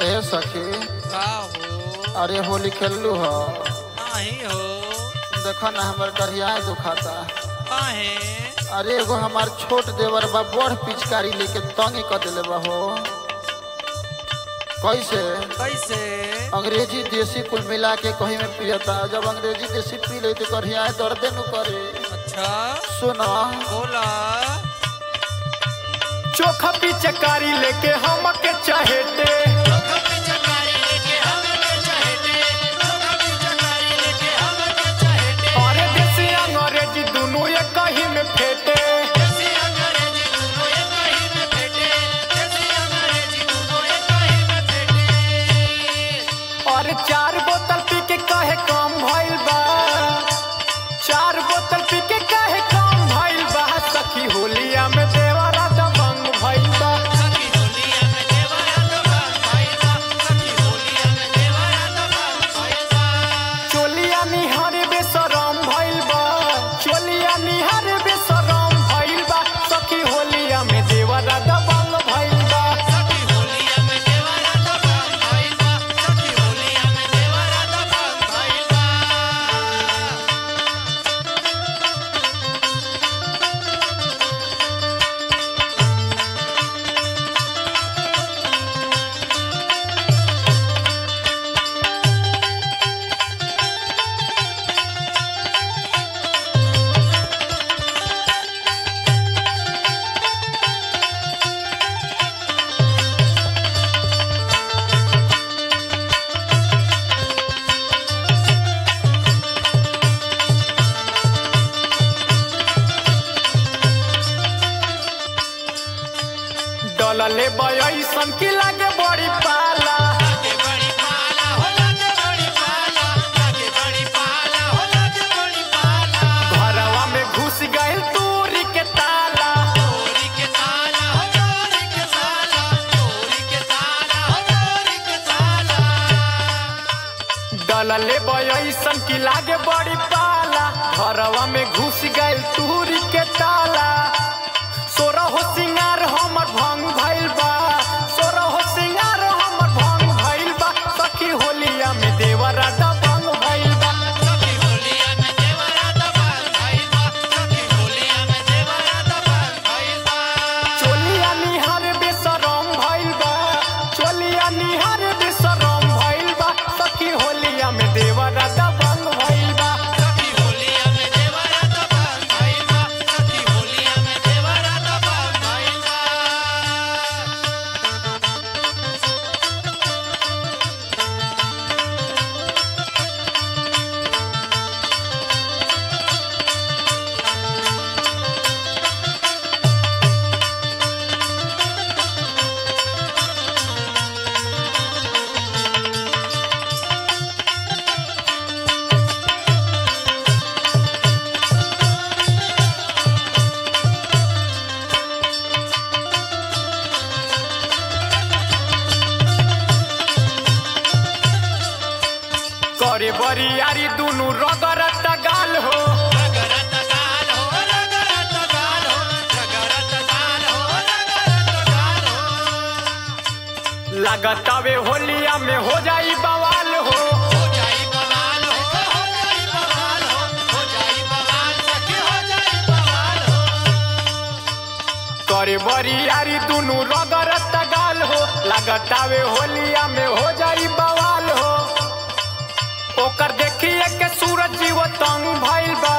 ए सखी का हो अरे होली खेललू ह नाही हो देखो ना हमर करिया दुखाता काहे अरे एगो हमार छोट देवर बा बड़ पिचकारी लेके तंग कर देले बा हो कैसे कैसे अंग्रेजी देसी कुल मिला के कहीं में पियता जब अंग्रेजी देसी पी ले तो करिया दर्दे नु करे अच्छा सुना बोला चोखा पिचकारी लेके हमके चहेते अरे देसी अंग्रेजी दुनू एक ही में फेटे और चार बोतल पी के कहे कम भइल बा चार बोतल पी के कहे कम भइल बा सखी होलिया में देवरा दबंग भइल बा चोलिया निहार बेसरम भइल बा चोलिया निहार बेसरम भइल बा सखी होलिया में देवरा दबंग भइल बा डलले बयसन की लागे बड़ी पाला घरवा में घुस गइल तूरी के ताला डलले बयसन की लागे बड़ी पाला घरवा में घुस गइल तूरी के ताला सोरा हो सिंगार हमर भंग भइल बा सोरा हो सिंगार हमर भंग भइल बा सखी होलिया में देवरा दबंग भइल बा चोलिया निहार बेसरम भइल बा चोलिया निहार बेसरम भइल बा सखी होलिया में देवरा दबंग भइल बा करे बरियारी दुनु रगरत गाल हो लगतावे होलिया में हो जाई बवाल हो करे बरियारी दुनु रगरत गाल हो लगतावे होलिया में हो जाई बवाल हो ओकर देखिए के सूरज जीव तंग भइल बा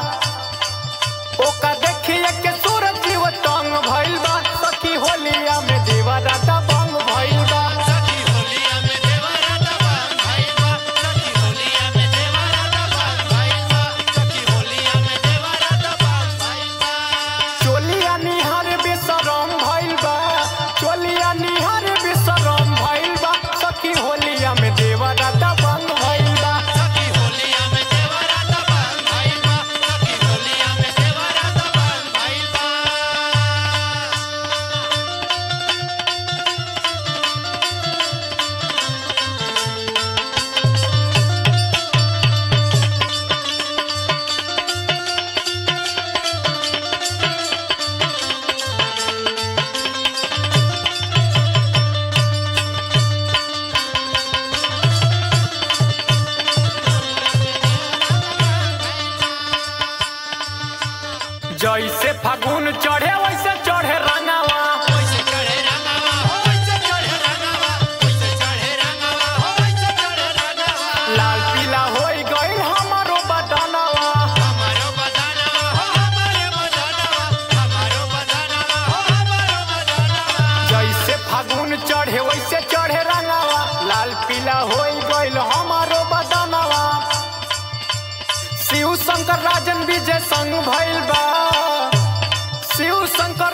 ओकर देखिए के सूरज जीव तंग भइल बा सखी होलिया में देवरा दबंग भइल बा चोलिया निहार बेसरम भइल बा चोलिया निहार बेसरम भइल बा सखी होलिया में देवरा दबंग भइल बा Bye. ढीला होई गइल हमारो बदनवा शिव शंकर राजन विजय संग भइल बा शिव शंकर